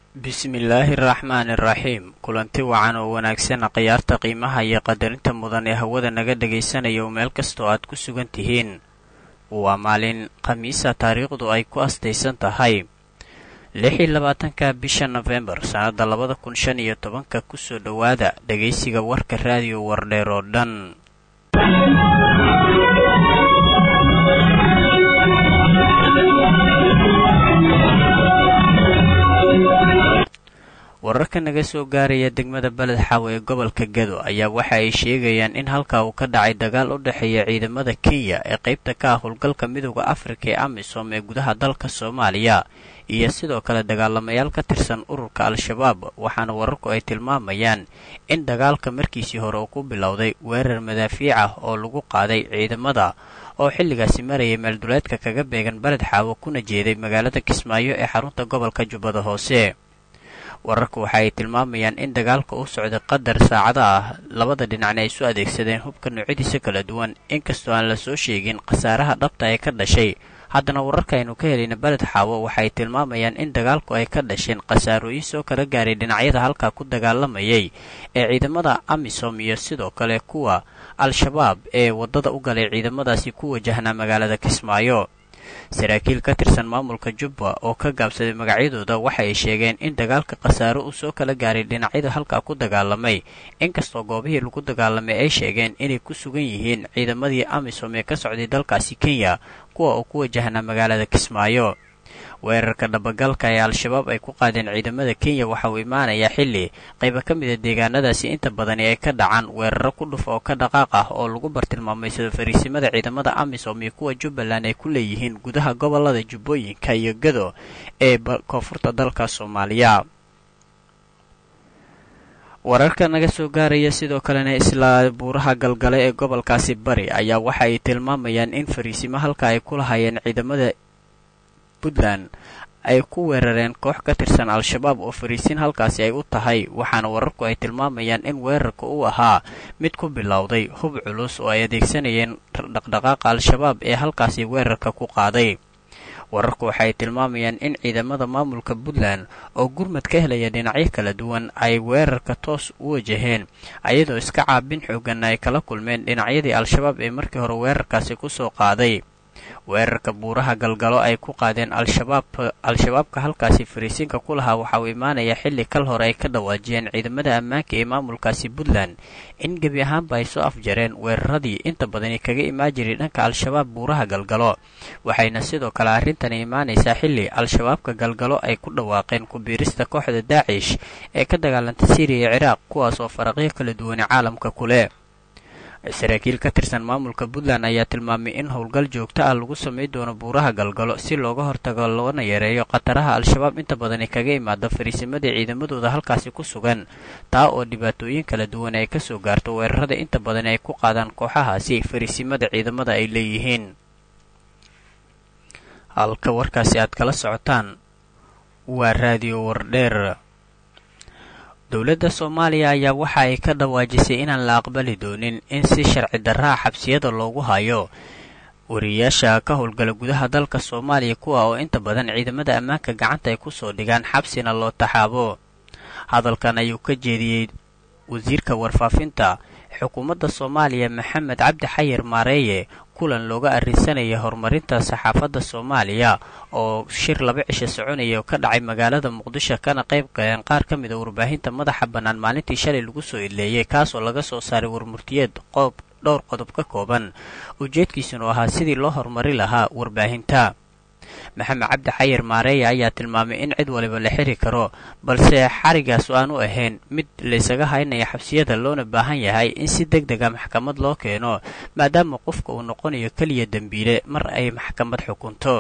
bismillaahi araxmaani araxiim kulanti wacan oo wanaagsan khiyaarta qiimaha iyo qadarinta mudan ee hawada naga dhagaysanaya oo meel kastoo aad ku sugan tihiin waa maalin khamiisa taariikhdu ay ku astaysan tahay lix iyo labaatanka bisha nofembar sannadda labada kun shan iyo tobanka kusoo dhowaada dhagaysiga warka raadiyo wardheer oo dhan wararka naga soo gaaraya degmada beled xaawe ee gobolka gedo ayaa waxa ay sheegayaan in halkaa uu ka dhacay dagaal u dhexeeya ciidamada kenya ee qaybta ka ah howlgalka midooda afrika ee amisom ee gudaha dalka soomaaliya iyo sidoo kale dagaalamayaal ka tirsan ururka al-shabaab waxaana wararku ay tilmaamayaan in dagaalka markiisii hore uu ku bilowday weerar madaafiic ah oo lagu qaaday ciidamada oo xilligaasi marayay meelduleedka kaga beegan beled xaawo kuna jeeday magaalada kismaayo ee xarunta gobolka jubbada hoose wararku waxa ay tilmaamayaan in dagaalka u socday qadar saacada ah labada dhinacna ay isu adeegsadeen hubka noocyadiisa kala duwan inkastoo aan la soo sheegin khasaaraha dhabta ee ka dhashay haddana wararka aynu ka helayna beled xaawo waxay tilmaamayaan in dagaalku ay ka dhasheen khasaarooyin soo kala gaaray dhinacyada halkaa ku dagaalamayay ee ciidamada amisom iyo sidoo kale kuwa al-shabaab ee waddada u galay ciidamadaasi ku wajahnaa magaalada kismaayo saraakiil ka tirsan maamulka jubba oo ka gaabsaday magacyadooda waxa ay sheegeen in dagaalka khasaaro uu soo kala gaaray dhinacyada halkaa ku dagaalamay inkastoo goobihii lagu dagaalamay ay sheegeen inay ku sugan yihiin ciidamadii amisom ee ka socday dalkaasi kenya kuwa uu ku wajahnaa magaalada kismaayo weerarka dhabagalka ee al-shabaab ay ku qaadeen ciidamada kenya waxa uu imaanayaa xilli qayba ka mida deegaanadaasi inta badani ay ka dhacaan weeraro ku dhuf oo ka dhaqaaq ah oo lagu bartilmaamaysado fariisimada ciidamada amisom iyo kuwa jubbaland ay ku leeyihiin gudaha gobolada jubbooyinka iyo gado ee koonfurta dalka soomaaliya wararka naga soo gaaraya sidoo kalena isla buuraha galgale ee gobolkaasi bari ayaa waxa ay tilmaamayaan in fariisimo halka ay ku lahaayeen ciidamada puntland ay ku weerareen koox ka tirsan al-shabaab oo fariisin halkaasi ay u tahay waxaana wararku ay tilmaamayaan in weerarka uu ahaa mid ku bilowday hub culus oo ay adeegsanayeen dhaqdhaqaaqa al-shabaab ee halkaasi weerarka ku qaaday wararku waxay tilmaamayaan in ciidamada maamulka puntland oo gurmad ka helaya dhinacyo kala duwan ay weerarka toos u wajaheen ayadoo iska caabin xooganna ay kala kulmeen dhinacyadii al-shabaab ee markii hore weerarkaasi kusoo qaaday weerarka buuraha galgalo ay ku qaadeen al-shabaab al-shabaabka halkaasi fariisiinka ku lahaa waxa uu imaanayaa xilli kal hore ay ka dhawaajiyeen ciidamada ammaanka ee maamulkaasi puntland in gebi ahaanba ay soo afjareen weeraradii inta badani kaga imaan jiray dhanka al-shabaab buuraha galgalo waxayna sidoo kale arrintani imaanaysaa xilli al-shabaabka galgalo ay ku dhawaaqeen ku-biirista kooxda daacish ee ka dagaalanta syriya iyo ciraaq kuwaas oo faraqyo kala duwane caalamka ku leh saraakiil ka tirsan maamulka puntland ayaa tilmaamay in howlgal joogto ah lagu samay doono buuraha galgalo si looga hortago loona yareeyo khataraha al-shabaab inta badani kaga imaada fariisimadii ciidamadooda halkaasi ku sugan taa oo dhibaatooyin kala duwan ay kasoo gaarto weerarada inta badani ay ku qaadaan kooxahaasi fariisimada ciidamada ay leeyihiin halka warkaasi aad kala socotaan waa raadiyo wardheer dowladda soomaaliya ayaa waxa ay ka dhawaajisay inaan la aqbali doonin in si sharci darraa xabsiyada loogu hayo wariyayaasha ka howlgala gudaha dalka soomaaliya kuwa oo inta badan ciidamada ammaanka gacanta ay kusoo dhigaan xabsina loo taxaabo hadalkan ayuu ka jeediyey wasiirka warfaafinta xukuumadda soomaaliya maxamed cabdi xayir maareeye kulan looga arrinsanaya horumarinta saxaafadda soomaaliya oo shir laba cisho soconaya oo ka dhacay magaalada muqdisho kana qayb galeen qaar ka mid a warbaahinta madaxa bannaan maalintii shalay lagu soo ileeyay kaasoo laga soo saaray warmurtiyeed qoob dhowr qodob ka kooban ujeedkiisuna oo ahaa sidii loo horumari lahaa warbaahinta maxamed cabdi xayir maareeya ayaa tilmaamay in cid waliba la xiri karo balse xarigaas aanu ahayn mid laysaga haynaya xabsiyada loona baahan yahay in si deg dega maxkamad loo keeno maadaama qofka uu noqonayo keliya dembiile mar ay maxkamad xukunto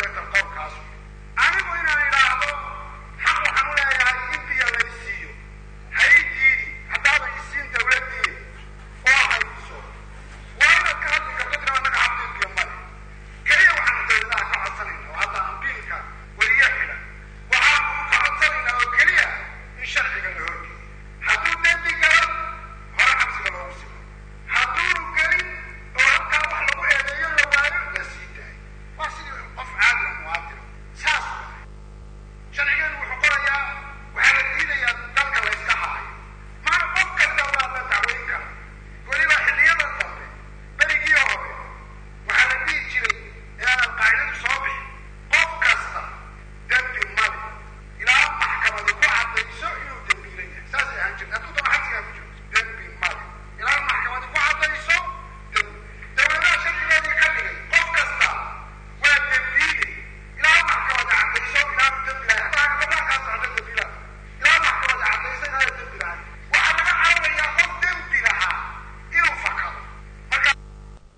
anigu inaan idhaahdo xaq waxaan u leeyahay in biyo laysiiyo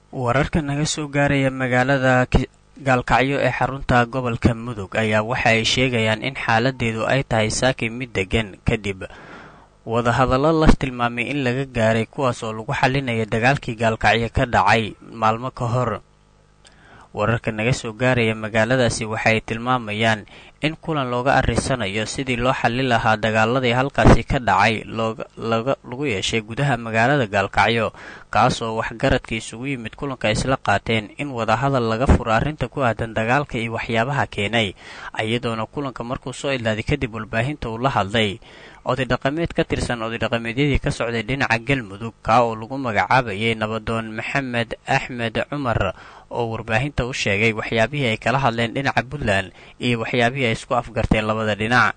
wararka naga soo gaaraya magaalada gaalkacyo ee xarunta gobolka mudug ayaa waxa ay sheegayaan in xaaladeedu ay tahay saaki mid degan kadib wadahadallo la tilmaamay in laga gaaray kuwaas oo lagu xalinaya dagaalkii gaalkacyo ka dhacay maalmo ka hor wararka naga soo gaaraya magaaladaasi waxay tilmaamayaan in kulan looga arrisanayo sidii loo xallin lahaa dagaaladii halkaasi ka dhacay lagu yeeshay gudaha magaalada gaalkacyo kaasoo waxgaradka isugu yimid kulanka isla qaateen in wadahadal laga furo arrinta ku aadan dagaalka iyo waxyaabaha keenay iyadoona kulanka markuu soo ilaaday kadib warbaahinta uu la hadlay odaydhaqameed ka tirsan odaydhaqameedyadii ka socday dhinaca galmudug kaa oo lagu magacaabayay nabadoon maxamed axmed cumar oo warbaahinta u sheegay waxyaabihii ay kala hadleen dhinaca puntland iyo waxyaabihii ay isku afgarteen labada dhinac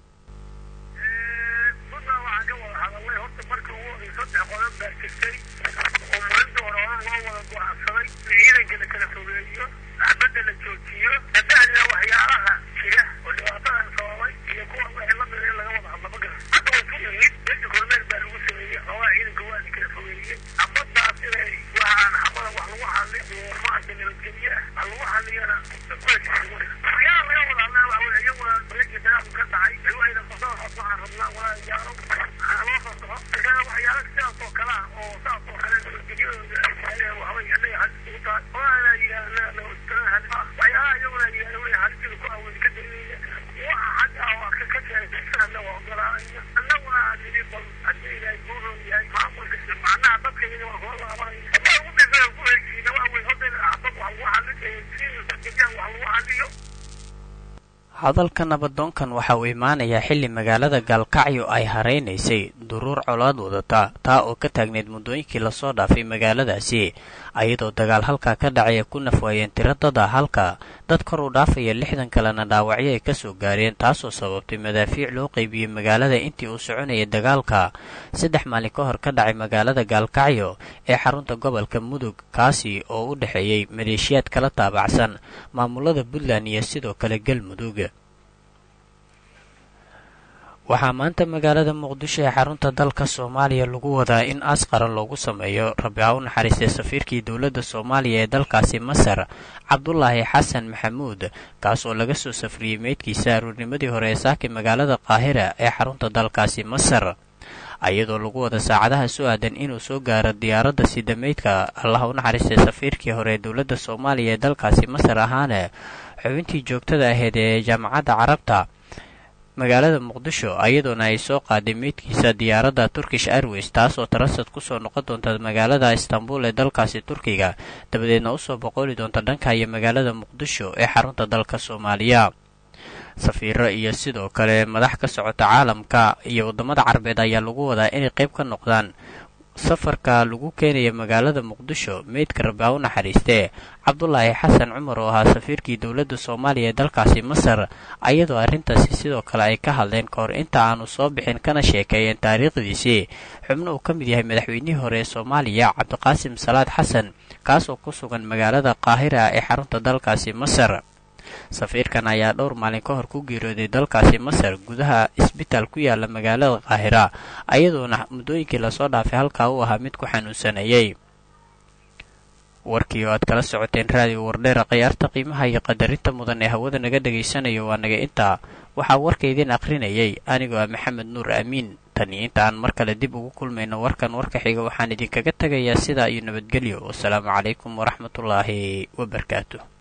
hadalka nabadoonkan waxa uu imaanayaa xilli magaalada gaalkacyo ay haraynaysay duruur colaad wadata taa oo ka taagneyd muddooyinkii lasoo dhaafay magaaladaasi ayadoo dagaal halkaa ka dhacaya ku nafwaayeen tiro dada halka dad kor u dhaafaya lixdan kalena dhaawacyo ay kasoo gaareen taasoo sababtay madaafiic loo qaybiyey magaalada intii uu soconayay dagaalka saddex maalin ka hor ka dhacay magaalada gaalkacyo ee xarunta gobolka mudug kaasi oo u dhexeeyey maleeshiyaad kala taabacsan maamulada puntland iyo sidoo kale galmudug waxaa maanta magaalada muqdisho ee xarunta dalka soomaaliya lagu wadaa in aas qaran loogu sameeyo rabi ha u naxariistay safiirkii dowladda soomaaliya ee dalkaasi masar cabdulaahi xasan maxamuud kaas oo laga soo safriyey meydkiisa aruurnimadii hore ee saaki magaalada qaahira ee xarunta dalkaasi masar iyadoo lagu wada saacadaha soo aadan inuu soo gaaro diyaaradda sida meydka allah u naxariistay safiirkii hore ee dowladda soomaaliya ee dalkaasi masar ahaana xubintii joogtada ahayd ee jaamacadda carabta magaalada muqdisho iyadoona ay soo qaaday meydkiisa diyaaradda turkish airways taasoo tarasad kusoo noqon doonta magaalada istanbul ee dalkaasi turkiga dabadeedna usoo boqoli doonta dhanka iyo magaalada muqdisho ee xarunta dalka soomaaliya safiiro iyo sidoo kale madax ka socota caalamka iyo waddamada carabeed ayaa lagu wadaa inay qayb ka noqdaan safarka lagu keenaya magaalada muqdisho meydka rabi ha u naxariistee cabdulaahi xasan cumar oo ahaa safiirkii dowladda soomaaliya ee dalkaasi masar ayadoo arrintaasi sidoo kale ay ka hadleen ka hor inta aanu soo bixin kana sheekeeyeen taariikhdiisii xubno uu ka mid yahay madaxweynihii hore ee soomaaliya cabdiqaasim salaad xasan kaasoo ku sugan magaalada qaahira ee xarunta dalkaasi masar safiirkan ayaa dhowr maalin ka hor ku geeriyooday dalkaasi masar gudaha isbitaal ku yaala magaalada qaahira ayadoona muddooyinkii lasoo dhaafay halkaa uu ahaa mid ku xanuunsanayay warkii oo aad kala socoteen raadiyo wardheera khiyaarta qiimaha iyo qadarinta mudan ee hawada naga dhagaysanayo waa naga intaa waxaa warka idiin akhrinayay anigoo ah maxamed nuur aamiin tan iyo inta aan mar kale dib ugu kulmayno warkan warka xiga waxaan idinkaga tegayaa sidaa iyo nabadgelyo wasalaamu calaykum waraxmatullaahi wabarakaatu